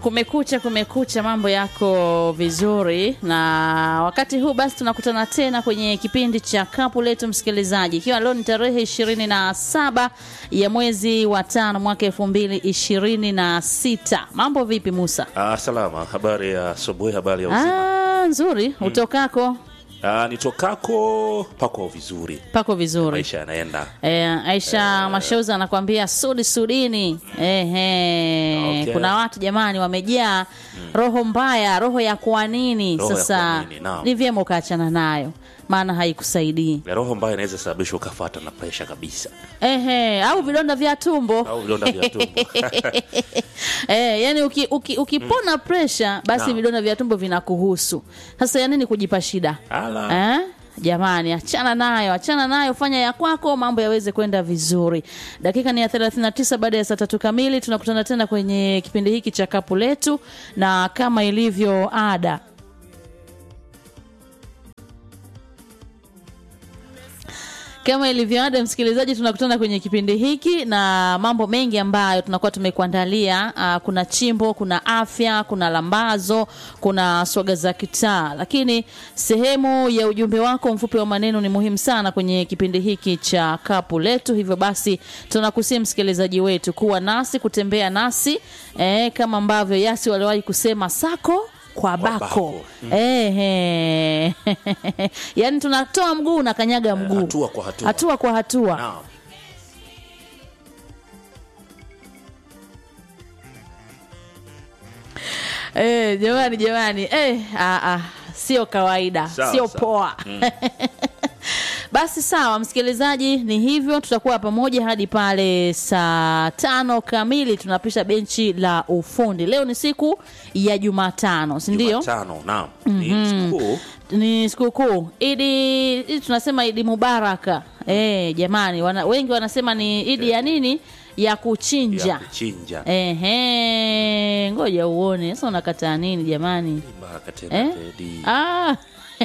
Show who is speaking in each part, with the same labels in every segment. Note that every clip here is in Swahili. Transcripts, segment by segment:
Speaker 1: Kumekucha, kumekucha, mambo yako vizuri, na wakati huu basi tunakutana tena kwenye kipindi cha kapu letu, msikilizaji, ikiwa leo ni tarehe ishirini na saba ya mwezi wa tano mwaka elfu mbili ishirini na sita. Mambo vipi Musa?
Speaker 2: Ah, salama. Habari ya asubuhi, habari ya uzima.
Speaker 1: Ah, nzuri. Utokako
Speaker 2: Ah, nitokako pako vizuri,
Speaker 1: pako vizuri.
Speaker 2: maisha yanaenda.
Speaker 1: E, Aisha Mashauza anakwambia sudi sudini. Ehe.
Speaker 2: Okay.
Speaker 1: Kuna watu jamani wamejaa roho mbaya, roho ya kwa nini?
Speaker 2: Roho ya
Speaker 1: Sasa
Speaker 2: kwa nini, naam.
Speaker 1: ni vyema ukaachana nayo, maana haikusaidii.
Speaker 2: Ya roho mbaya inaweza sababisha ukafuata na presha kabisa,
Speaker 1: Ehe, au vidonda vya tumbo.
Speaker 2: au vidonda vya tumbo.
Speaker 1: Eh, yani uki, uki, ukipona presha basi
Speaker 2: Naam.
Speaker 1: vidonda vya tumbo vinakuhusu. Sasa ya nini kujipa shida?
Speaker 2: Ala.
Speaker 1: Eh? Jamani, achana nayo, achana nayo, fanya ya kwako, mambo yaweze kwenda vizuri. Dakika ni ya 39 baada ya saa tatu kamili, tunakutana tena kwenye kipindi hiki cha kapu letu, na kama ilivyo ada kama ilivyo ada, msikilizaji, tunakutana kwenye kipindi hiki na mambo mengi ambayo tunakuwa tumekuandalia. Uh, kuna chimbo, kuna afya, kuna lambazo, kuna swaga za kitaa, lakini sehemu ya ujumbe wako mfupi wa maneno ni muhimu sana kwenye kipindi hiki cha kapu letu. Hivyo basi, tunakusia msikilizaji wetu kuwa nasi, kutembea nasi eh, kama ambavyo Yasi waliwahi kusema sako kwa bako,
Speaker 2: bako.
Speaker 1: Ehe. yaani tunatoa mguu na kanyaga mguu
Speaker 2: hatua kwa hatua.
Speaker 1: hatua kwa hatua
Speaker 2: Naam.
Speaker 1: Eh, jamani jamani eh, ah, ah, sio kawaida
Speaker 2: Sawa,
Speaker 1: sio
Speaker 2: sawa.
Speaker 1: poa basi sawa msikilizaji ni hivyo tutakuwa pamoja hadi pale saa tano kamili tunapisha benchi la ufundi leo ni siku ya jumatano sindio
Speaker 2: Jumatano, naam. Ni sikukuu
Speaker 1: ni sikukuu idi idi tunasema idi mubaraka eh, jamani wana, wengi wanasema ni idi ya nini ya kuchinja
Speaker 2: ya kuchinja.
Speaker 1: Ehe, ngoja uone sasa unakataa nini jamani
Speaker 2: Baraka tena
Speaker 1: eh?
Speaker 2: Teddy.
Speaker 1: ah.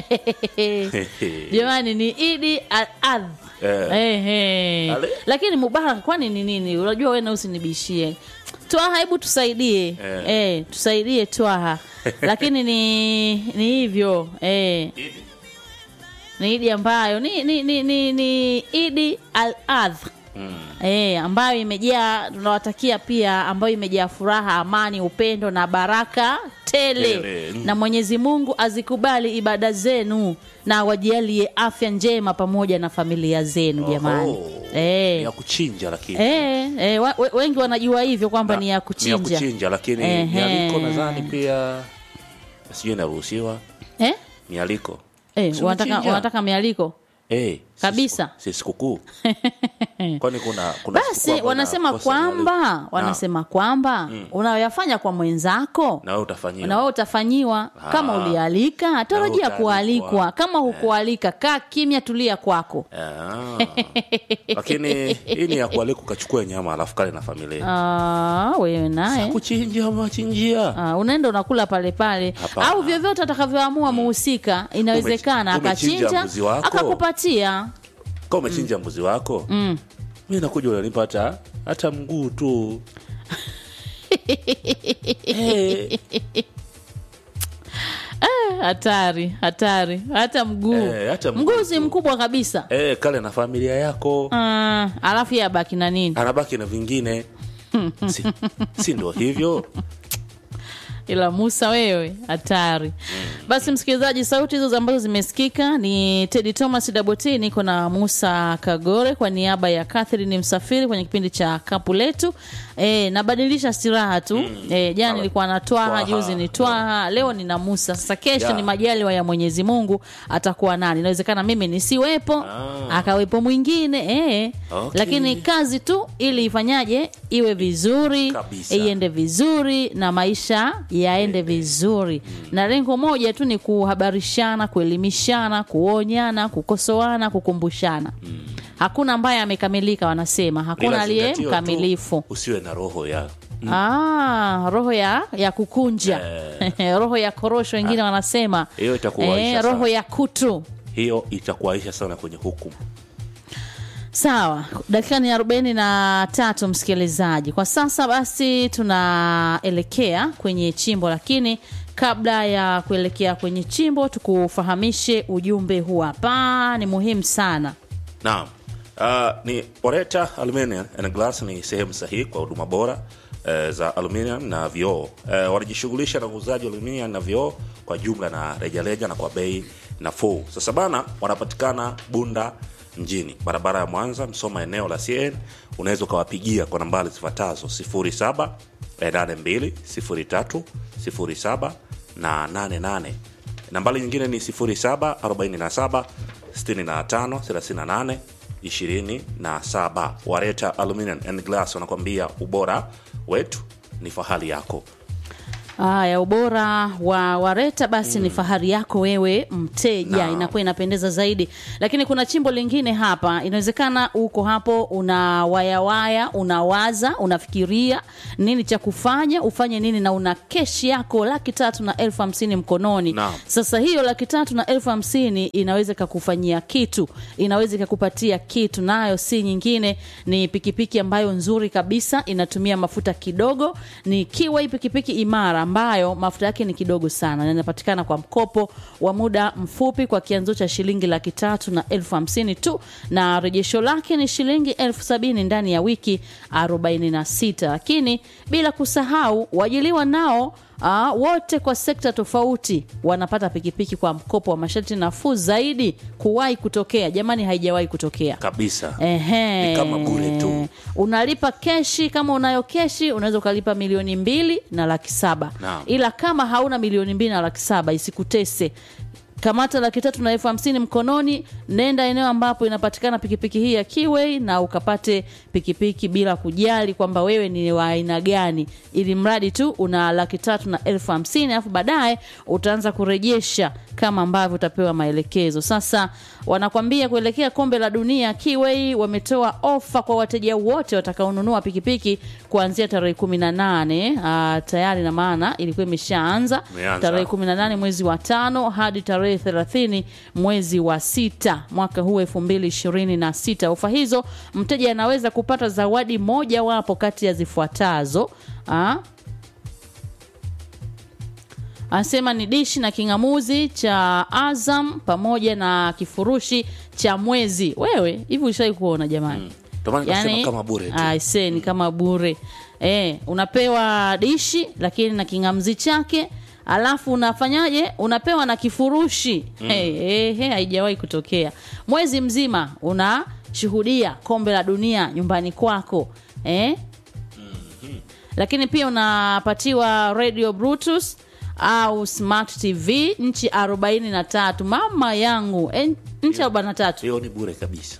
Speaker 1: jamani ni idi al adh
Speaker 2: Eh.
Speaker 1: Ehe.
Speaker 2: Ale.
Speaker 1: lakini mubaraka kwani ni nini unajua wewe na usinibishie twaha hebu tusaidie
Speaker 2: Eh.
Speaker 1: eh, tusaidie twaha lakini ni ni hivyo eh. ni idi ambayo ni, ni, ni, ni, ni idi al adh
Speaker 2: Mm.
Speaker 1: E, ambayo imejaa tunawatakia pia ambayo imejaa furaha amani upendo na baraka tele,
Speaker 2: Tele, mm.
Speaker 1: na mwenyezi mungu azikubali ibada zenu na wajalie afya njema pamoja na familia zenu jamani
Speaker 2: Oho.
Speaker 1: e.
Speaker 2: Ni ya kuchinja lakini.
Speaker 1: E, e, wa, we- wengi wanajua hivyo kwamba
Speaker 2: Na-
Speaker 1: ni ya kuchinja,
Speaker 2: Ni ya kuchinja lakini
Speaker 1: Ehe.
Speaker 2: mialiko nadhani pia sijui inaruhusiwa.
Speaker 1: Eh?
Speaker 2: Mialiko.
Speaker 1: Eh,
Speaker 2: Si
Speaker 1: wanataka,
Speaker 2: unachinja?
Speaker 1: wanataka mialiko
Speaker 2: Eh, si
Speaker 1: Kabisa.
Speaker 2: siku- Si sikukuu. Kwani kuna kuna
Speaker 1: basi
Speaker 2: sikukuu ambayo
Speaker 1: wanasema
Speaker 2: inakosa mialiko?
Speaker 1: kwamba wanasema kwamba unayoyafanya kwa mwenzako
Speaker 2: na wewe utafanyiwa.
Speaker 1: na wewe utafanyiwa kama
Speaker 2: Ah.
Speaker 1: ulialika tarajia
Speaker 2: utaalikwa.
Speaker 1: kualikwa kama hukualika kaa kimya tulia kwako
Speaker 2: Ah. Lakini hii ni ya kualika ukachukua nyama alafu kale na familia.
Speaker 1: Ah, wewe naye
Speaker 2: Kuchinja machinjia.
Speaker 1: Ah, unaenda unakula pale pale
Speaker 2: Hapana.
Speaker 1: au vyovyote atakavyoamua muhusika inawezekana
Speaker 2: Umechi- umechinja
Speaker 1: akachinja
Speaker 2: mbuzi wako?
Speaker 1: akakupatia
Speaker 2: Kama umechinja mbuzi wako,
Speaker 1: mm.
Speaker 2: mimi nakuja unanipa hata hata mguu tu. Eh,
Speaker 1: hatari hatari hata mguu
Speaker 2: Eh, hata mguu
Speaker 1: mguu si
Speaker 2: tu.
Speaker 1: mkubwa kabisa
Speaker 2: eh, kale na familia yako.
Speaker 1: Ah, alafu yeye abaki na nini
Speaker 2: Anabaki na vingine. si, si ndo hivyo?
Speaker 1: ila Musa wewe hatari. Basi msikilizaji, sauti hizo ambazo zimesikika ni Teddy Thomas Daboti, niko na Musa Kagore kwa niaba ya Catherine Msafiri kwenye kipindi cha kapu letu. E, nabadilisha stiraha tu e, jana
Speaker 2: Sawa.
Speaker 1: nilikuwa na Twaha,
Speaker 2: Twaha.
Speaker 1: juzi ni Twaha, leo nina Musa. Sasa kesho
Speaker 2: Ya.
Speaker 1: ni majaliwa ya Mwenyezi Mungu, atakuwa nani? Inawezekana mimi nisiwepo
Speaker 2: Ah.
Speaker 1: akawepo mwingine e.
Speaker 2: Okay.
Speaker 1: Lakini kazi tu ili ifanyaje iwe vizuri
Speaker 2: Kabisa.
Speaker 1: iende vizuri na maisha yaende vizuri na lengo moja tu ni kuhabarishana kuelimishana kuonyana kukosoana kukumbushana hakuna ambaye amekamilika wanasema hakuna
Speaker 2: Ila
Speaker 1: aliye
Speaker 2: zingatio tu,
Speaker 1: mkamilifu
Speaker 2: Usiwe na roho ya
Speaker 1: Ah, roho ya ya kukunja roho ya korosho wengine wanasema
Speaker 2: hiyo itakuwaisha sana.
Speaker 1: roho ya kutu
Speaker 2: hiyo itakuaisha sana kwenye hukumu.
Speaker 1: Sawa, dakika ni arobaini na tatu msikilizaji. Kwa sasa basi tunaelekea kwenye chimbo, lakini kabla ya kuelekea kwenye chimbo, tukufahamishe ujumbe huu hapa, ni muhimu sana.
Speaker 2: Naam. Uh, ni Oreta Aluminium and Glass ni sehemu sahihi kwa huduma bora eh, za aluminium na vioo. Eh, wanajishughulisha na uuzaji wa aluminium na vioo kwa jumla na rejareja na kwa bei nafuu. Sasa bana, wanapatikana Bunda mjini, barabara ya Mwanza, Msoma, eneo la CN. Unaweza ukawapigia kwa nambari zifuatazo 07 82 03 07 na 88. Nambari nyingine ni 07 47 65 38 27. Wareta Aluminium and Glass wanakwambia ubora wetu ni fahari yako.
Speaker 1: Haya, ubora wa Wareta basi ni fahari yako wewe mteja,
Speaker 2: Naam.
Speaker 1: inakuwa inapendeza zaidi. Lakini kuna chimbo lingine hapa, inawezekana uko hapo una wayawaya, unawaza, unafikiria nini cha kufanya, ufanye nini, na una keshi yako laki tatu na elfu hamsini mkononi.
Speaker 2: Naam.
Speaker 1: Sasa hiyo laki tatu na elfu hamsini inaweza ikakufanyia kitu, inaweza ikakupatia kitu, nayo si nyingine, ni pikipiki ambayo nzuri kabisa, inatumia mafuta kidogo, ni Kiwai pikipiki imara ambayo mafuta yake ni kidogo sana na inapatikana kwa mkopo wa muda mfupi kwa kianzo cha shilingi laki tatu na elfu hamsini tu, na rejesho lake ni shilingi elfu sabini ndani ya wiki 46 lakini bila kusahau waajiliwa nao Aa, wote kwa sekta tofauti wanapata pikipiki kwa mkopo wa masharti nafuu zaidi kuwahi kutokea. Jamani, haijawahi kutokea
Speaker 2: Kabisa.
Speaker 1: Ehe.
Speaker 2: Ni kama bure tu.
Speaker 1: Unalipa keshi, kama unayo keshi unaweza ukalipa milioni mbili na laki saba
Speaker 2: Naam.
Speaker 1: ila kama hauna milioni mbili na laki saba isikutese kamata laki tatu na elfu hamsini mkononi, nenda eneo ambapo inapatikana pikipiki hii ya Kiway na ukapate pikipiki bila kujali kwamba wewe ni wa aina gani, ili mradi tu una laki tatu na elfu hamsini alafu baadaye utaanza kurejesha kama ambavyo utapewa maelekezo. Sasa wanakwambia kuelekea kombe la dunia, Kiway wametoa ofa kwa wateja wote watakaonunua pikipiki kuanzia tarehe kumi na nane tayari, na maana ilikuwa imeshaanza
Speaker 2: Imeanza.
Speaker 1: tarehe 18 mwezi wa tano hadi tarehe 30 mwezi wa sita mwaka huu 2026. Ofa hizo mteja anaweza kupata zawadi moja wapo kati ya zifuatazo. Ah, anasema ni dishi na king'amuzi cha Azam pamoja na kifurushi cha mwezi. Wewe hivi ushai kuona jamani?
Speaker 2: Ndio maana nikasema kama bure tu.
Speaker 1: aise ni kama bure eh, unapewa dishi lakini na kingamzi chake alafu unafanyaje unapewa na kifurushi mm. hey, hey, hey, haijawahi kutokea mwezi mzima unashuhudia kombe la dunia nyumbani kwako eh? lakini pia unapatiwa radio bluetooth au smart tv nchi 43 mama yangu eh, nchi 43
Speaker 2: Hiyo ni bure kabisa.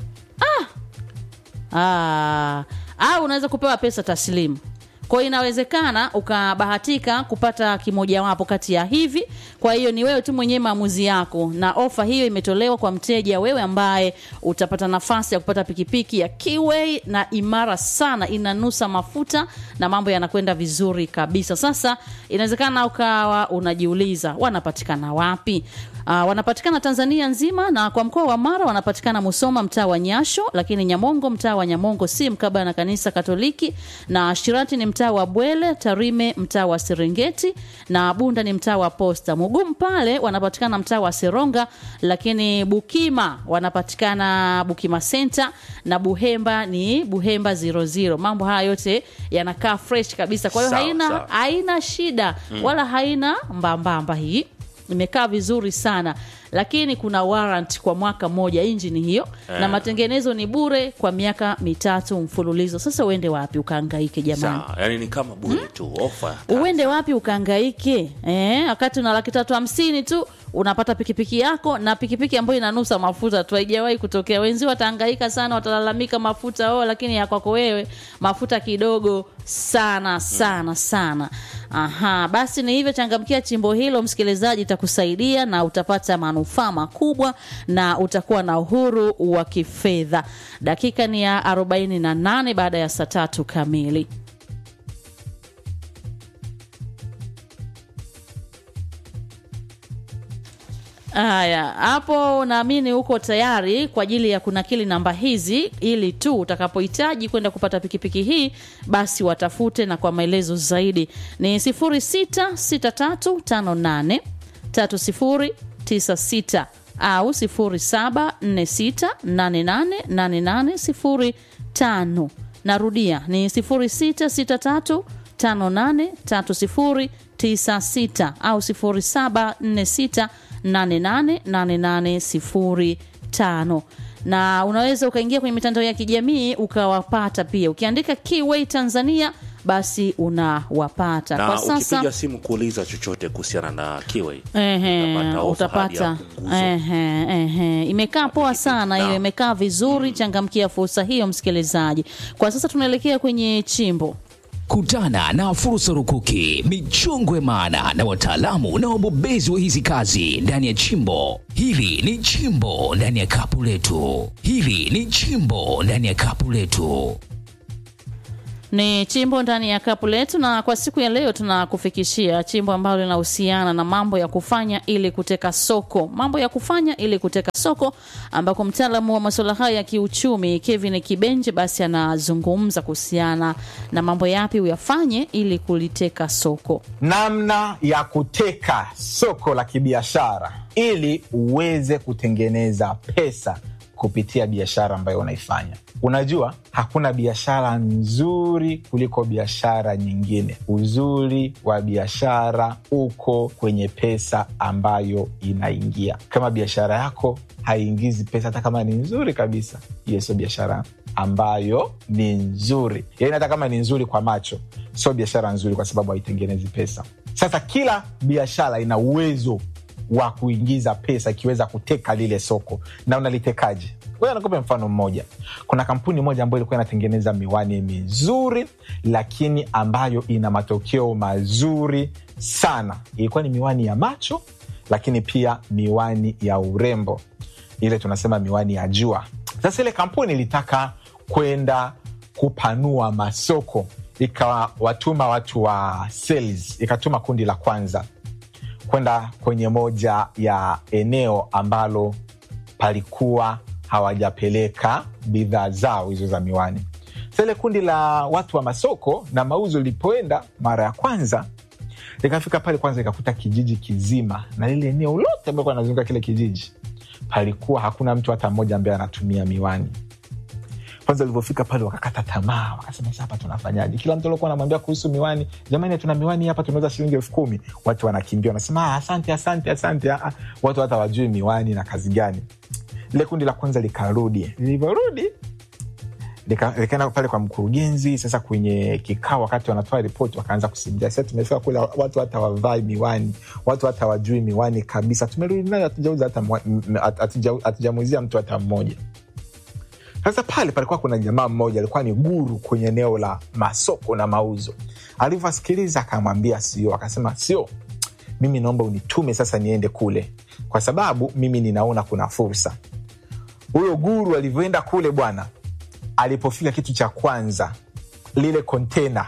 Speaker 1: Ah, au unaweza kupewa pesa taslimu. Kwa hiyo inawezekana ukabahatika kupata kimojawapo kati ya hivi. Kwa hiyo ni wewe tu mwenyewe maamuzi yako, na ofa hiyo imetolewa kwa mteja wewe ambaye utapata nafasi ya kupata pikipiki ya Kiway na imara sana, inanusa mafuta na mambo yanakwenda vizuri kabisa. Sasa inawezekana ukawa unajiuliza wanapatikana wapi? Uh, wanapatikana Tanzania nzima na kwa mkoa wa Mara wanapatikana Musoma mtaa wa Nyasho, lakini Nyamongo mtaa wa Nyamongo si mkabala na kanisa Katoliki, na Shirati ni mtaa wa Bwele, Tarime mtaa wa Serengeti na Bunda ni mtaa wa Posta. Mugumu pale wanapatikana mtaa wa Seronga, lakini Bukima wanapatikana Bukima Center na Buhemba ni Buhemba 00. Mambo haya yote yanakaa fresh kabisa, kwa hiyo
Speaker 2: Sawa,
Speaker 1: haina
Speaker 2: sawa.
Speaker 1: haina shida wala haina mbambamba hii imekaa vizuri sana lakini kuna warrant kwa mwaka mmoja injini hiyo na matengenezo ni bure kwa miaka mitatu mfululizo sasa uende wapi ukaangaike jamani
Speaker 2: Sawa, yani ni kama bure tu ofa.
Speaker 1: uende wapi ukaangaike eh, wakati una laki tatu hamsini tu unapata pikipiki yako na pikipiki ambayo inanusa mafuta tu haijawahi kutokea wenzi wataangaika sana watalalamika mafuta oh, lakini ya kwako wewe mafuta kidogo sana sana sana aha basi ni hivyo changamkia chimbo hilo msikilizaji itakusaidia na utapata manufaa makubwa na utakuwa na uhuru wa kifedha dakika ni ya 48 baada ya saa tatu kamili Haya, hapo naamini uko tayari kwa ajili ya kunakili namba hizi, ili tu utakapohitaji kwenda kupata pikipiki hii, basi watafute, na kwa maelezo zaidi ni 066358 3096 au 0746888805. Narudia ni 0663 583096 au 0746888805 na unaweza ukaingia kwenye mitandao ya kijamii ukawapata pia ukiandika Keyway Tanzania basi unawapata
Speaker 2: na
Speaker 1: kwa sasa
Speaker 2: ukipiga simu kuuliza chochote kuhusiana na Kiway
Speaker 1: Ehe,
Speaker 2: utapata ofa hadi ya
Speaker 1: utapata
Speaker 2: punguzo.
Speaker 1: ehe, ehe. Imekaa poa sana hiyo,
Speaker 2: Naam.
Speaker 1: imekaa vizuri. Changamkia fursa hiyo, msikilizaji. Kwa sasa tunaelekea kwenye chimbo.
Speaker 3: Kutana na fursa rukuki, michongwe maana na wataalamu na wabobezi wa hizi kazi ndani ya chimbo. Hili ni chimbo ndani ya kapu letu. Hili ni chimbo ndani ya kapu letu.
Speaker 1: Ni chimbo ndani ya kapu letu, na kwa siku ya leo tunakufikishia chimbo ambalo linahusiana na mambo ya kufanya ili kuteka soko, mambo ya kufanya ili kuteka soko, ambako mtaalamu wa masuala haya ya kiuchumi Kevin Kibenje basi anazungumza kuhusiana na mambo yapi uyafanye ili kuliteka soko.
Speaker 4: namna ya kuteka soko la kibiashara ili uweze kutengeneza pesa kupitia biashara ambayo unaifanya. Unajua, hakuna biashara nzuri kuliko biashara nyingine. Uzuri wa biashara uko kwenye pesa ambayo inaingia. Kama biashara yako haiingizi pesa, hata kama ni nzuri kabisa, hiyo sio biashara ambayo ni nzuri. Yaani hata kama ni nzuri kwa macho, sio biashara nzuri, kwa sababu haitengenezi pesa. Sasa kila biashara ina uwezo wa kuingiza pesa ikiweza kuteka lile soko. Na unalitekaje? Ngoja nikupe mfano mmoja. Kuna kampuni moja ambayo ilikuwa inatengeneza miwani mizuri, lakini ambayo ina matokeo mazuri sana. Ilikuwa ni miwani ya macho, lakini pia miwani ya urembo, ile tunasema miwani ya jua. Sasa ile kampuni ilitaka kwenda kupanua masoko, ikawatuma watu wa sales, ikatuma kundi la kwanza kwenda kwenye moja ya eneo ambalo palikuwa hawajapeleka bidhaa zao hizo za miwani. Sasa ile kundi la watu wa masoko na mauzo lilipoenda mara ya kwanza, likafika pale kwanza, ikakuta kijiji kizima na lile eneo lote ambao anazunguka kile kijiji, palikuwa hakuna mtu hata mmoja ambaye anatumia miwani. Kwanza walivyofika pale wakakata tamaa, wakasema sasa hapa tunafanyaje? Kila mtu aliokuwa anamwambia kuhusu miwani, jamani, tuna miwani hapa, tunauza shilingi elfu kumi. Watu wanakimbia wanasema "Ah, asante, asante, asante. Ah, ah." Watu hata wajui miwani na kazi gani. Lile kundi la kwanza likarudi, lilivyorudi lika- likaenda pale kwa mkurugenzi. Sasa kwenye kikao, wakati wanatoa ripoti, wakaanza kusimulia, sasa tumefika kule, watu hata wavai miwani, watu hata wajui miwani kabisa. Tumerudi nayo, hatujauza hata mwa- m- m- hatuja- hatujamuuzia mtu hata mmoja. Sasa pale palikuwa kuna jamaa mmoja alikuwa ni guru kwenye eneo la masoko na mauzo. Alivyosikiliza akamwambia sio, akasema sio, mimi naomba unitume sasa niende kule, kwa sababu mimi ninaona kuna fursa. Huyo guru alivyoenda kule bwana, alipofika kitu cha kwanza, lile kontena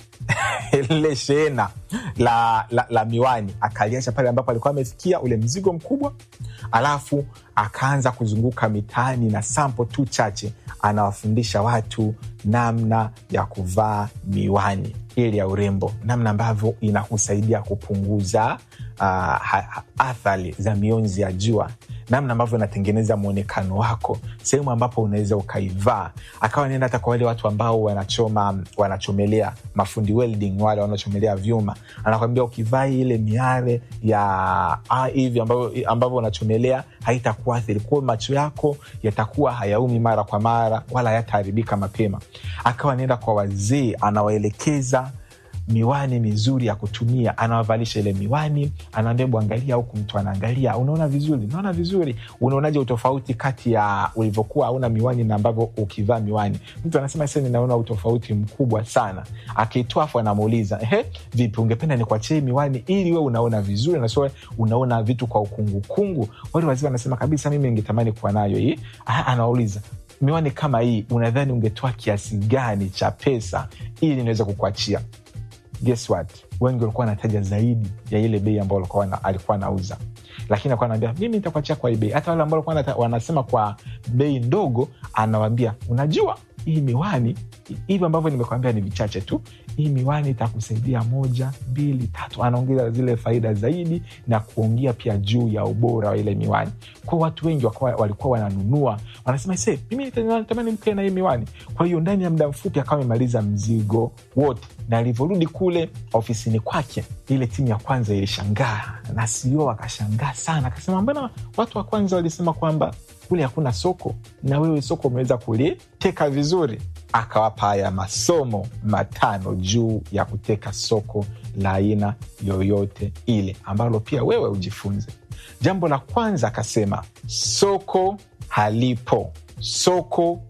Speaker 4: lile shehena la, la, la miwani akaliacha pale ambapo alikuwa amefikia ule mzigo mkubwa, alafu akaanza kuzunguka mitaani na sampo tu chache, anawafundisha watu namna ya kuvaa miwani ili ya urembo, namna ambavyo inakusaidia kupunguza uh, ha- ha- athari za mionzi ya jua namna ambavyo inatengeneza mwonekano wako, sehemu ambapo unaweza ukaivaa. Akawa naenda hata kwa wale watu ambao wanachoma wanachomelea, mafundi welding, wale wanaochomelea vyuma, anakwambia ukivaa ile miare ya ah, hivi ambavyo ambavyo unachomelea haitakuathiri kuwa macho yako yatakuwa hayaumi mara kwa mara wala hayataharibika mapema. Akawa anaenda kwa wazee, anawaelekeza miwani mizuri ya kutumia, anawavalisha ile miwani, anaambia hebu angalia huku, mtu anaangalia, unaona vizuri, unaona vizuri, unaonaje utofauti kati ya ulivyokuwa hauna miwani na ambavyo ukivaa miwani? Mtu anasema sasa, ninaona utofauti mkubwa sana. Akitoa afu anamuuliza ehe, vipi, ungependa nikuachie miwani ili we unaona vizuri na sio unaona vitu kwa ukungukungu? Wale wazee wanasema kabisa, mimi ningetamani kuwa nayo hii. Ah, Anawauliza, miwani kama hii unadhani ungetoa kiasi gani cha pesa ili niweze kukuachia? Guess what? Wengi walikuwa wanataja zaidi ya ile bei ambayo alikuwa ana- alikuwa anauza. lakini akuwa anaambia mimi nitakuachia kwa hii bei hata wale ambao walikuwa wanata- wanasema kwa bei ndogo anawambia unajua hii miwani hivi ambavyo nimekwambia ni vichache tu hii miwani itakusaidia moja mbili tatu anaongeza zile faida zaidi na kuongea pia juu ya ubora wa ile miwani kwa watu wengi wakawa, walikuwa wananunua wanasema se mimi nita- natamani mkae na hii miwani kwa hiyo ndani ya muda mfupi akawa amemaliza mzigo wote na alivyorudi kule ofisini kwake ile timu ya kwanza ilishangaa na sio akashangaa sana akasema mbona watu wa kwanza walisema kwamba kule hakuna soko na wewe soko umeweza kuliteka vizuri akawapa haya masomo matano juu ya kuteka soko la aina yoyote ile ambalo pia wewe ujifunze jambo la kwanza akasema soko halipo soko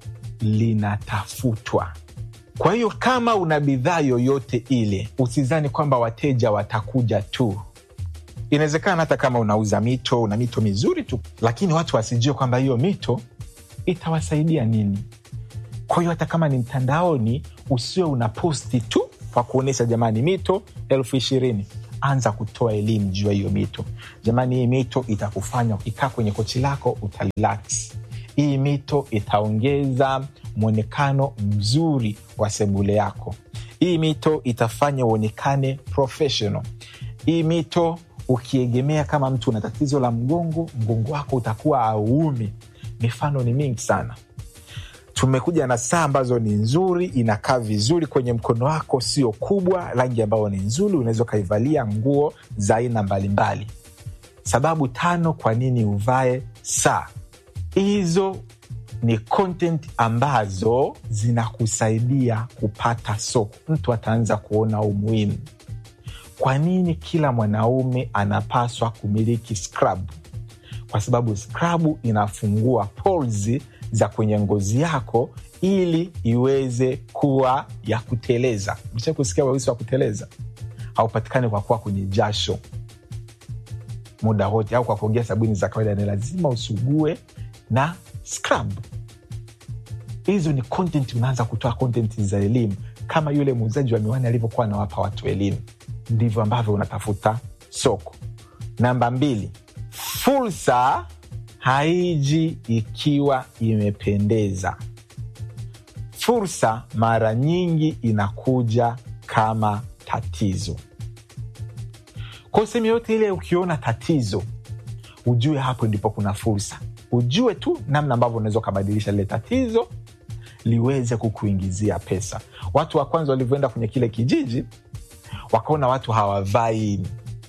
Speaker 4: linatafutwa kwa hiyo kama una bidhaa yoyote ile usizani kwamba wateja watakuja tu inawezekana hata kama unauza mito una mito mizuri tu lakini watu wasijue kwamba hiyo mito itawasaidia nini kwa hiyo hata kama ni mtandaoni usiwe una posti tu kwa kuonyesha jamani mito elfu ishirini anza kutoa elimu juu ya hiyo mito jamani hii mito itakufanya ukikaa kwenye kochi lako utarelax hii mito itaongeza mwonekano mzuri wa sebule yako hii mito itafanya uonekane professional hii mito ukiegemea kama mtu una tatizo la mgongo mgongo wako utakuwa auumi mifano ni mingi sana tumekuja na saa ambazo ni nzuri inakaa vizuri kwenye mkono wako sio kubwa rangi ambayo ni nzuri unaweza ukaivalia nguo za aina mbalimbali sababu tano kwa nini uvae saa hizo ni content ambazo zinakusaidia kupata soko mtu ataanza kuona umuhimu kwa nini kila mwanaume anapaswa kumiliki scrub kwa sababu skrabu inafungua pores za kwenye ngozi yako ili iweze kuwa ya kuteleza msha kusikia weusi wa kuteleza haupatikani kwa kuwa kwenye jasho muda wote au kwa kuongea sabuni za kawaida ni lazima usugue na scrub hizo ni content unaanza kutoa content za elimu kama yule muuzaji wa miwani alivyokuwa anawapa watu elimu ndivyo ambavyo unatafuta soko namba mbili fursa haiji ikiwa imependeza fursa mara nyingi inakuja kama tatizo kwa sehemu yote ile ukiona tatizo ujue hapo ndipo kuna fursa ujue tu namna ambavyo unaweza ukabadilisha lile tatizo liweze kukuingizia pesa watu wa kwanza walivyoenda kwenye kile kijiji wakaona watu hawavai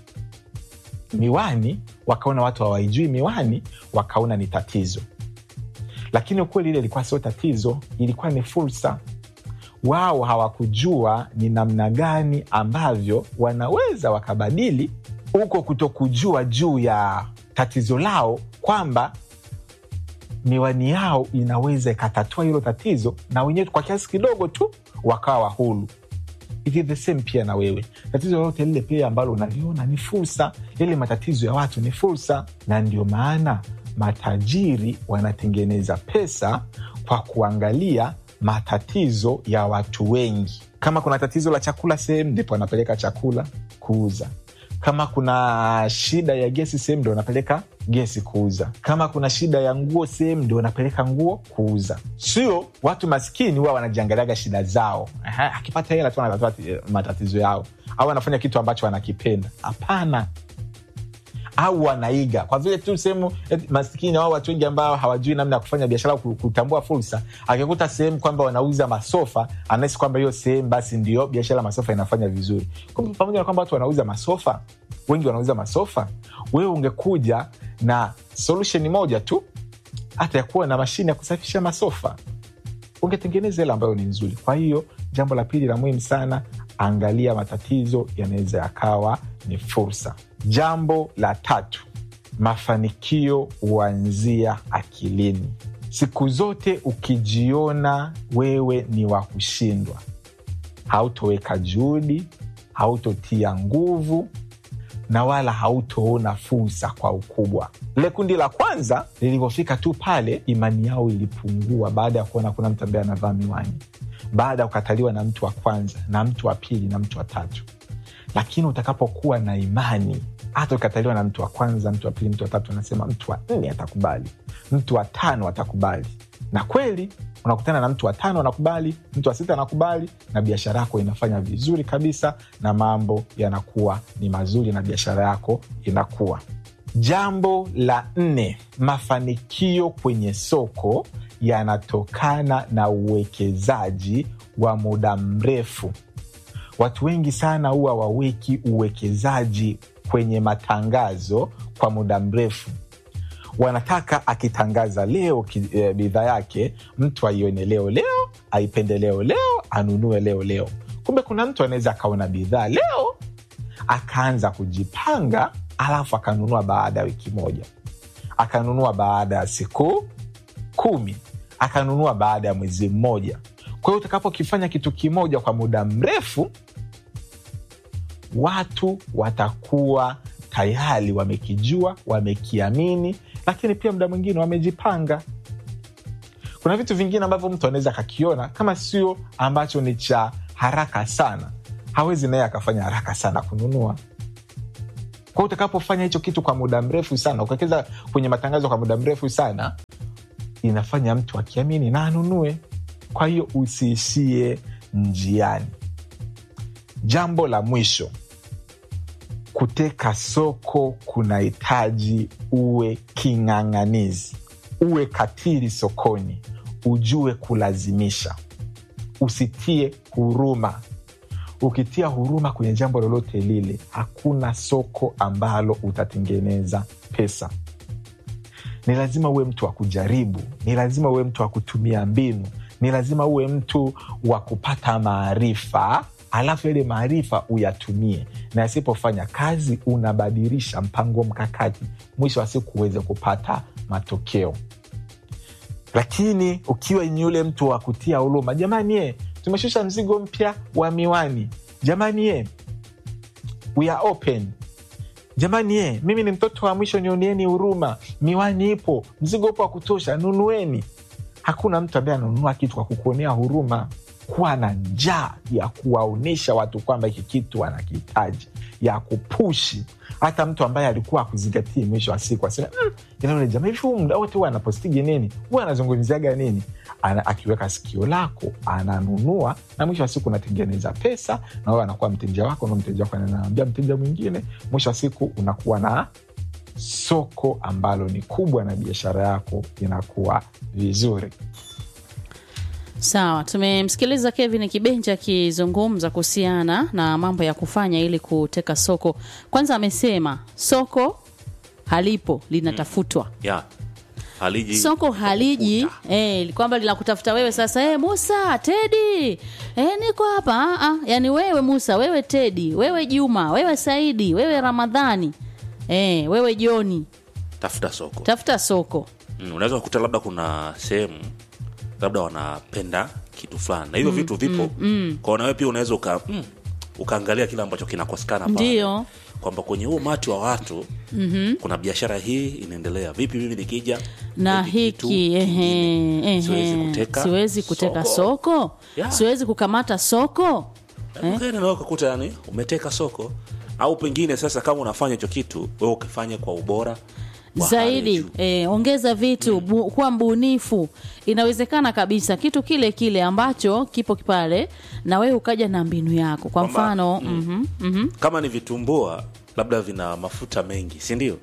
Speaker 4: miwani wakaona watu hawaijui miwani wakaona ni tatizo lakini ukweli ile ilikuwa sio tatizo ilikuwa ni fursa wao hawakujua ni namna gani ambavyo wanaweza wakabadili huko kutokujua juu ya tatizo lao kwamba miwani yao inaweza ikatatua hilo tatizo na wenyewe kwa kiasi kidogo tu wakawa hulu It is the same pia na wewe tatizo lolote lile pia ambalo unaliona ni fursa yale matatizo ya watu ni fursa na ndio maana matajiri wanatengeneza pesa kwa kuangalia matatizo ya watu wengi kama kuna tatizo la chakula sehemu ndipo wanapeleka chakula kuuza kama kuna shida ya gesi sehemu ndo wanapeleka gesi kuuza kama kuna shida ya nguo sehemu ndio wanapeleka nguo kuuza sio watu maskini huwa wanajiangaliaga shida zao Aha, akipata hela tu anatatua eh, matatizo yao au anafanya kitu ambacho anakipenda hapana au wanaiga kwa vile tu sehemu eh, maskini au watu wengi ambao hawajui namna ya kufanya biashara au ku- kutambua fursa akikuta sehemu kwamba wanauza masofa anahisi kwamba hiyo sehemu basi ndio biashara ya masofa inafanya vizuri kumbe pamoja na kwamba watu wanauza masofa wengi wanauza masofa wewe ungekuja na solution moja tu hata ya kuwa na mashine ya kusafisha masofa ungetengeneza ile ambayo ni nzuri kwa hiyo jambo la pili la muhimu sana angalia matatizo yanaweza yakawa ni fursa jambo la tatu mafanikio huanzia akilini siku zote ukijiona wewe ni wa kushindwa hautoweka juhudi hautotia nguvu na wala hautoona fursa kwa ukubwa lile kundi la kwanza lilivyofika tu pale imani yao ilipungua baada ya kuona kuna mtu ambaye anavaa miwani baada ya kukataliwa na mtu wa kwanza na mtu wa pili na mtu wa tatu lakini utakapokuwa na imani hata ukataliwa na mtu wa kwanza mtu wa pili mtu wa tatu anasema mtu wa nne atakubali mtu wa tano atakubali na kweli unakutana na mtu wa tano anakubali mtu wa sita anakubali na biashara yako inafanya vizuri kabisa na mambo yanakuwa ni mazuri na biashara yako inakuwa jambo la nne mafanikio kwenye soko yanatokana na uwekezaji wa muda mrefu watu wengi sana huwa waweki uwekezaji kwenye matangazo kwa muda mrefu wanataka akitangaza leo ki- eh, bidhaa yake mtu aione leo leo aipende leo leo anunue leo leo kumbe kuna mtu anaweza akaona bidhaa leo akaanza kujipanga alafu akanunua baada ya wiki moja akanunua baada ya siku kumi akanunua baada ya mwezi mmoja kwa hiyo utakapokifanya kitu kimoja kwa muda mrefu watu watakuwa tayari wamekijua wamekiamini lakini pia muda mwingine wamejipanga kuna vitu vingine ambavyo mtu anaweza akakiona kama sio ambacho ni cha haraka sana hawezi naye akafanya haraka sana kununua kwao utakapofanya hicho kitu kwa muda mrefu sana ukawekeza kwenye matangazo kwa muda mrefu sana inafanya mtu akiamini na anunue kwa hiyo usiishie njiani jambo la mwisho kuteka soko kunahitaji uwe king'ang'anizi uwe katili sokoni ujue kulazimisha usitie huruma ukitia huruma kwenye jambo lolote lile hakuna soko ambalo utatengeneza pesa ni lazima uwe mtu wa kujaribu ni lazima uwe mtu wa kutumia mbinu ni lazima uwe mtu wa kupata maarifa alafu yale maarifa uyatumie na yasipofanya kazi unabadilisha mpango mkakati mwisho wa siku uweze kupata matokeo lakini ukiwa ni yule mtu wa kutia huruma jamani ye tumeshusha mzigo mpya wa miwani jamani ye we are open jamani ye mimi ni mtoto wa mwisho nionieni huruma miwani ipo mzigo upo wa kutosha nunueni hakuna mtu ambaye ananunua kitu kwa kukuonea huruma kuwa na njaa ya kuwaonyesha watu kwamba hiki kitu anakihitaji ya kupushi hata mtu ambaye alikuwa akuzingatii mwisho wa siku asema mm, inaone jamaa hivi huu muda wote huwa anapostigi nini huwa anazungumziaga nini ana, akiweka sikio lako ananunua na mwisho wa siku unatengeneza pesa na wewe anakuwa mteja wako na mteja wako anaambia mteja mwingine mwisho wa siku unakuwa na soko ambalo ni kubwa na biashara yako inakuwa vizuri
Speaker 1: Sawa, tumemsikiliza Kevin Kibenja akizungumza kuhusiana na mambo ya kufanya ili kuteka soko. Kwanza amesema soko halipo, linatafutwa.
Speaker 2: ya haliji
Speaker 1: Soko haliji eh, kwamba linakutafuta wewe sasa. Eh, Musa, Tedi, eh, niko hapa. Ah, ah, yani wewe Musa, wewe Tedi, wewe Juma, wewe Saidi, wewe Ramadhani, eh, wewe Joni,
Speaker 2: tafuta soko
Speaker 1: tafuta soko.
Speaker 2: mm, unaweza kukuta labda kuna sehemu labda wanapenda kitu fulani na hivyo vitu vipo mm, kwao nawe pia unaweza uka, mm, ukaangalia kile ambacho kinakosekana pale.
Speaker 1: Ndio.
Speaker 2: kwamba kwenye huu umati wa watu mm-hmm. kuna biashara hii inaendelea vipi mimi nikija
Speaker 1: na
Speaker 2: hiki kitu
Speaker 1: hiki ehe,
Speaker 2: kingine,
Speaker 1: ehe,
Speaker 2: siwezi kuteka
Speaker 1: siwezi kuteka
Speaker 2: soko.
Speaker 1: soko,
Speaker 2: Yeah.
Speaker 1: siwezi kukamata soko
Speaker 2: eh? nawe ukakuta yani umeteka soko au pengine sasa kama unafanya hicho kitu wewe ukifanya kwa ubora wa hali ya
Speaker 1: zaidi
Speaker 2: juu.
Speaker 1: eh, ongeza vitu bu, kuwa mbunifu inawezekana kabisa kitu kile kile ambacho kipo pale na wewe ukaja na mbinu yako kwa
Speaker 2: Kwamba,
Speaker 1: mfano mhm, mhm.
Speaker 2: kama ni vitumbua labda vina mafuta mengi si ndio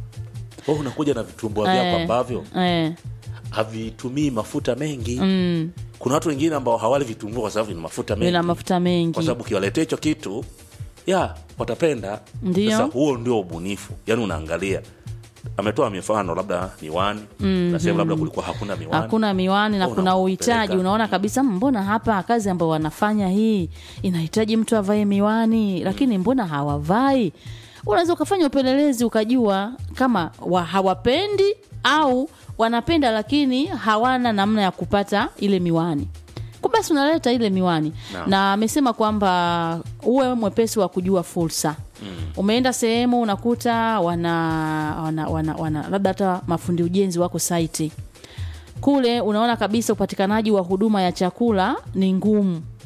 Speaker 2: wewe unakuja na vitumbua vyako
Speaker 1: Eh,
Speaker 2: ambavyo
Speaker 1: eh,
Speaker 2: havitumii mafuta mengi mm. kuna watu wengine ambao hawali vitumbua kwa sababu vina mafuta mengi
Speaker 1: vina mafuta
Speaker 2: kwa
Speaker 1: mengi
Speaker 2: sababu ukiwaletea hicho kitu ya watapenda
Speaker 1: Ndio.
Speaker 2: sasa huo ndio ubunifu yaani unaangalia ametoa mifano labda miwani mm-hmm. na sehemu labda kulikuwa hakuna miwani
Speaker 1: hakuna miwani na
Speaker 2: Au
Speaker 1: kuna
Speaker 2: unakupeleka.
Speaker 1: uhitaji unaona kabisa mbona hapa kazi ambayo wanafanya hii inahitaji mtu avae miwani lakini mbona hawavai unaweza ukafanya upelelezi ukajua kama wa hawapendi au wanapenda lakini hawana namna ya kupata ile miwani Kwa basi unaleta ile miwani
Speaker 2: Naam.
Speaker 1: na amesema kwamba uwe mwepesi wa kujua fursa umeenda sehemu unakuta wana, wana, wana, wana labda hata mafundi ujenzi wako saiti kule unaona kabisa upatikanaji wa huduma ya chakula ni ngumu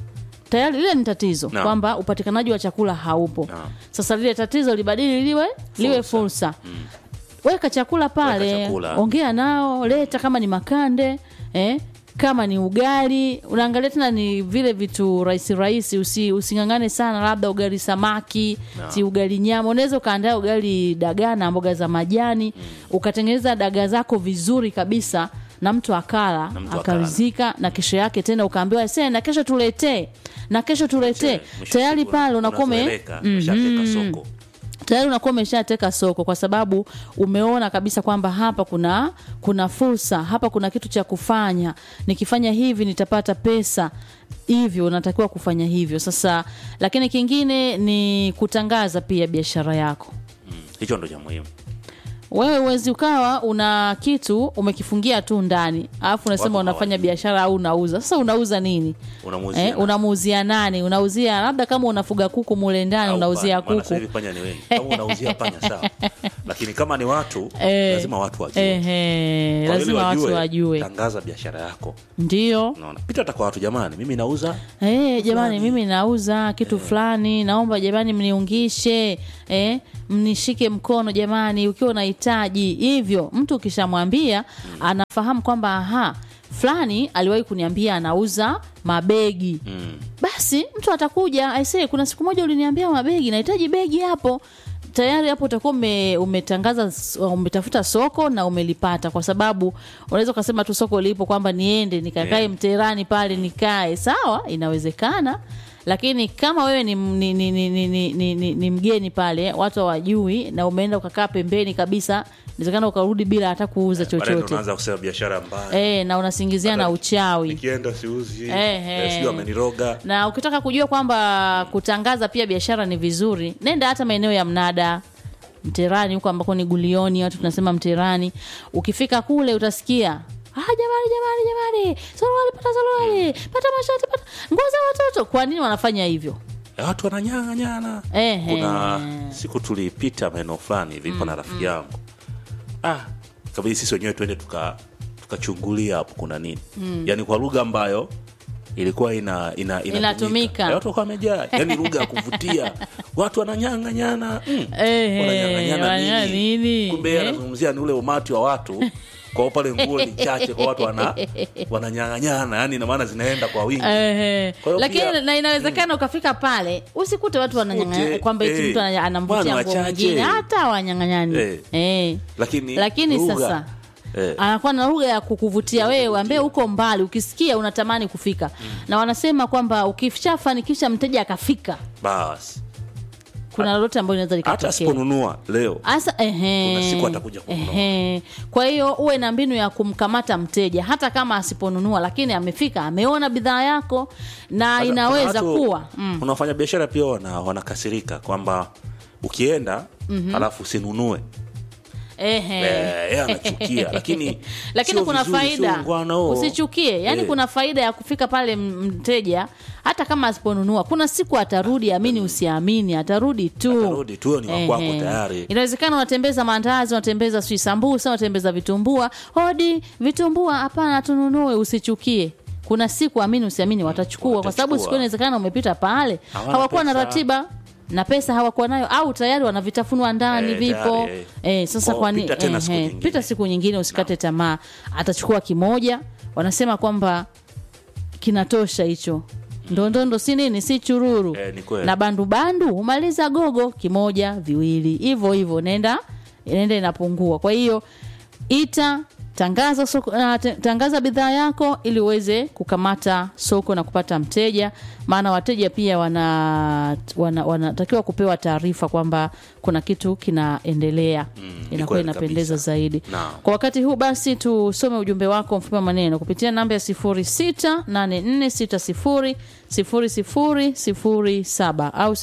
Speaker 1: tayari lile ni tatizo
Speaker 2: Naam.
Speaker 1: kwamba upatikanaji wa chakula haupo
Speaker 2: Naam.
Speaker 1: sasa lile tatizo libadili liwe liwe fursa weka chakula pale
Speaker 2: Weka chakula.
Speaker 1: ongea nao leta kama ni makande eh? kama ni ugali unaangalia tena ni vile vitu rahisi rahisi usi, usingangane sana labda ugali samaki si ugali nyama unaweza ukaandaa ugali dagaa na mboga za majani ukatengeneza dagaa zako vizuri kabisa na mtu akala
Speaker 2: Na mtu
Speaker 1: akarizika na kesho yake tena ukaambiwa se na kesho tuletee na kesho tuletee
Speaker 2: Mwisho
Speaker 1: tayari
Speaker 2: siku
Speaker 1: pale unakuwa ume-
Speaker 2: unazoeleka, umeshateka soko
Speaker 1: tayari unakuwa umeshateka soko kwa sababu umeona kabisa kwamba hapa kuna kuna fursa hapa kuna kitu cha kufanya nikifanya hivi nitapata pesa hivyo unatakiwa kufanya hivyo sasa lakini kingine ni kutangaza pia biashara yako
Speaker 2: Mm, hicho ndo cha muhimu
Speaker 1: wewe uwezi ukawa una kitu umekifungia tu ndani alafu unasema
Speaker 2: Watu
Speaker 1: unafanya
Speaker 2: hawajui.
Speaker 1: biashara au unauza sasa unauza nini
Speaker 2: Unamuuzia
Speaker 1: eh,
Speaker 2: nani?
Speaker 1: unamuuzia nani unauzia labda kama unafuga kuku mule ndani
Speaker 2: Au
Speaker 1: unauzia
Speaker 2: panya, maana sasa
Speaker 1: kuku
Speaker 2: hivi panya ni wengi kama unauzia panya sawa lakini kama ni watu
Speaker 1: Eh.
Speaker 2: lazima watu wajue
Speaker 1: Ehe,
Speaker 2: Kwa
Speaker 1: lazima
Speaker 2: ili
Speaker 1: watu wajue
Speaker 2: tangaza biashara yako
Speaker 1: ndio
Speaker 2: unaona pita hata kwa watu jamani mimi nauza
Speaker 1: Eh, jamani mimi nauza kitu fulani naomba jamani mniungishe eh, mnishike mkono jamani ukiwa unahitaji hivyo mtu ukishamwambia anafahamu kwamba aha fulani aliwahi kuniambia anauza mabegi
Speaker 2: mm.
Speaker 1: basi mtu atakuja aisee kuna siku moja uliniambia mabegi nahitaji begi hapo tayari hapo utakuwa ume, umetangaza umetafuta soko na umelipata kwa sababu unaweza ukasema tu soko lipo kwamba niende nikakae
Speaker 2: Yeah.
Speaker 1: mterani pale nikae sawa inawezekana lakini kama wewe ni, ni, ni, ni, ni, ni, ni, ni, ni mgeni pale watu hawajui na umeenda ukakaa pembeni kabisa inawezekana ukarudi bila hata kuuza
Speaker 2: baadaye ndo
Speaker 1: chochote
Speaker 2: unaanza kusema biashara mbaya
Speaker 1: e, na unasingizia na
Speaker 2: Baadaye-
Speaker 1: uchawi
Speaker 2: nikienda siuzi
Speaker 1: Eh,
Speaker 2: eh,
Speaker 1: eh.
Speaker 2: sijui ameniroga
Speaker 1: na ukitaka kujua kwamba kutangaza pia biashara ni vizuri nenda hata maeneo ya mnada mterani huko ambako ni gulioni watu tunasema mterani ukifika kule utasikia Ah, jamani jamani jamani suruali pata suruali pata mashati pata nguo za watoto kwa nini wanafanya hivyo
Speaker 2: Eh, watu wananyang'anyana
Speaker 1: Ehe.
Speaker 2: kuna siku tulipita maeneo fulani vipo na rafiki yangu ah kabidi sisi wenyewe tuende tuka tukachungulia hapo kuna nini yaani kwa lugha ambayo ilikuwa ina, ina,
Speaker 1: Inatumika.
Speaker 2: Eh, watu wakawa wamejaa yaani lugha ya kuvutia watu wananyang'anyana mm.
Speaker 1: Ehe,
Speaker 2: wananyang'anyana
Speaker 1: wananyang'anya
Speaker 2: nini?
Speaker 1: nini?
Speaker 2: kumbe yeye
Speaker 1: Eh?
Speaker 2: anazungumzia ni ule umati wa watu kwa pale nguo ni chache kwa watu wana wananyang'anyana yani ina maana zinaenda kwa wingi
Speaker 1: Ehe.
Speaker 2: Kwa hiyo
Speaker 1: lakini
Speaker 2: pia-
Speaker 1: na inawezekana ukafika pale usikute watu wananyang'anya
Speaker 2: Usikute,
Speaker 1: kwamba eti
Speaker 2: eh,
Speaker 1: mtu ana- anamvutia
Speaker 2: bwana
Speaker 1: nguo
Speaker 2: wachache.
Speaker 1: mwingine hata wanyang'anyani
Speaker 2: Eh.
Speaker 1: eh.
Speaker 2: lakini
Speaker 1: lakini
Speaker 2: lugha,
Speaker 1: sasa
Speaker 2: eh,
Speaker 1: anakuwa na lugha ya kukuvutia wewe ambaye uko mbali ukisikia unatamani kufika na wanasema kwamba ukishafanikisha mteja akafika
Speaker 2: basi
Speaker 1: kuna lolote ambayo inaweza
Speaker 2: hata
Speaker 1: likatokea
Speaker 2: asiponunua leo
Speaker 1: Asa, ehe,
Speaker 2: Kuna siku atakuja kununua.
Speaker 1: ehe. kwa hiyo uwe na mbinu ya kumkamata mteja hata kama asiponunua lakini amefika ameona bidhaa yako na
Speaker 2: Sasa,
Speaker 1: inaweza
Speaker 2: kuna watu-
Speaker 1: kuwa mm.
Speaker 2: kuna wafanya biashara pia wana, wanakasirika kwamba ukienda alafu usinunue
Speaker 1: Ehe.
Speaker 2: Eh, yeye anachukia lakini
Speaker 1: lakini
Speaker 2: sio
Speaker 1: kuna
Speaker 2: vizuri, sio
Speaker 1: faida
Speaker 2: ungwana huo.
Speaker 1: usichukie yani
Speaker 2: Eh.
Speaker 1: kuna faida ya kufika pale m- mteja hata kama asiponunua kuna siku atarudi amini usiamini atarudi tu
Speaker 2: Atarudi tu, ni wa kwako
Speaker 1: Ehe.
Speaker 2: tayari.
Speaker 1: inawezekana unatembeza maandazi unatembeza sijui sambusa unatembeza vitumbua hodi vitumbua hapana tununue usichukie kuna siku amini usiamini watachukua kwa sababu
Speaker 2: Watachukua.
Speaker 1: siku inawezekana umepita pale
Speaker 2: Hawana
Speaker 1: hawakuwa na
Speaker 2: pesa.
Speaker 1: ratiba na pesa hawakuwa nayo au tayari wanavitafunwa ndani
Speaker 2: Eh,
Speaker 1: vipo
Speaker 2: tayari, eh.
Speaker 1: eh, sasa
Speaker 2: Kwa
Speaker 1: kwani
Speaker 2: pita tena siku
Speaker 1: eh,
Speaker 2: nyingine.
Speaker 1: pita siku nyingine usikate tamaa atachukua kimoja wanasema kwamba kinatosha hicho ndondondo si nini si chururu
Speaker 2: Eh, ni kweli.
Speaker 1: na bandubandu humaliza gogo kimoja viwili hivyo hivyo nenda nenda inapungua kwa hiyo ita tangaza soko, uh, te- tangaza bidhaa yako ili uweze kukamata soko na kupata mteja maana wateja pia wana wana- wanatakiwa kupewa taarifa kwamba kuna kitu kinaendelea
Speaker 2: ni
Speaker 1: inakuwa
Speaker 2: kweli
Speaker 1: inapendeza
Speaker 2: kabisa.
Speaker 1: zaidi
Speaker 2: Naam.
Speaker 1: kwa wakati huu basi tusome ujumbe wako mfupi wa maneno kupitia namba ya 0684600007 au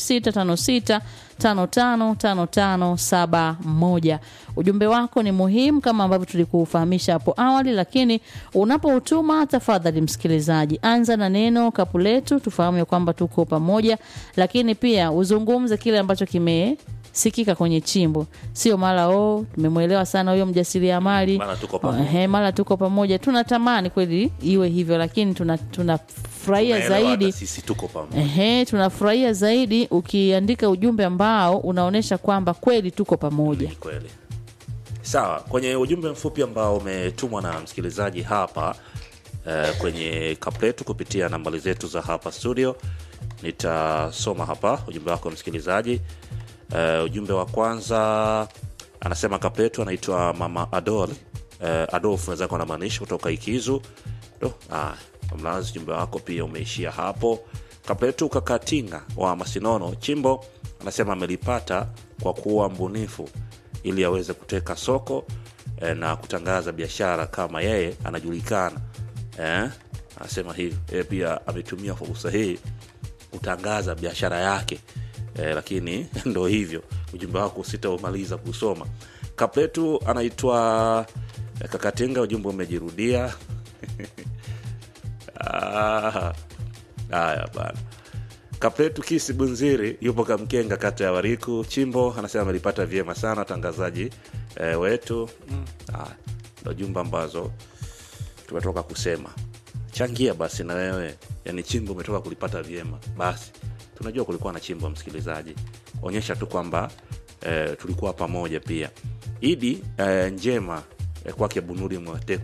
Speaker 1: 0656555571. Ujumbe wako ni muhimu kama ambavyo tulikufahamisha hapo awali, lakini unapoutuma tafadhali, msikilizaji, anza na neno kapu letu, tufahamu ya kwamba tuko pamoja, lakini pia uzungumze kile ambacho kime sikika kwenye chimbo sio mara o tumemwelewa sana huyo mjasiriamali
Speaker 2: Mara tuko pamoja.
Speaker 1: Ehe, mara tuko pamoja tunatamani kweli iwe hivyo lakini tuna- tunafurahia
Speaker 2: Tunaelewa hata
Speaker 1: zaidi
Speaker 2: sisi tuko pamoja
Speaker 1: Ehe, tunafurahia zaidi ukiandika ujumbe ambao unaonyesha kwamba kweli tuko pamoja.
Speaker 2: Ni kweli sawa kwenye ujumbe mfupi ambao umetumwa na msikilizaji hapa eh, kwenye kapletu kupitia nambari zetu za hapa studio nitasoma hapa ujumbe wako msikilizaji eh, ujumbe wa kwanza anasema kapletu anaitwa mama adol eh, adolf naweza kuwa anamaanisha kutoka ikizu Do, ah, mlazi ujumbe wako pia umeishia hapo kapletu kakatinga wa masinono chimbo anasema amelipata kwa kuwa mbunifu ili aweze kuteka soko eh, na kutangaza biashara kama yeye anajulikana eh, anasema hivi yeye pia ametumia fursa hii kutangaza biashara yake eh, lakini ndo hivyo ujumbe wako sitaumaliza kusoma kapletu anaitwa eh, kakatenga ujumbe umejirudia Ah, haya bana kapletu kisi bunziri yupo kamkenga kata ya wariku chimbo anasema amelipata vyema sana watangazaji eh, wetu mm. ah, ndo jumba ambazo tumetoka kusema changia basi na wewe yani chimbo umetoka kulipata vyema basi tunajua kulikuwa na chimbo msikilizaji onyesha tu kwamba eh, tulikuwa pamoja pia idi eh, njema eh, kwake bunuri mwateko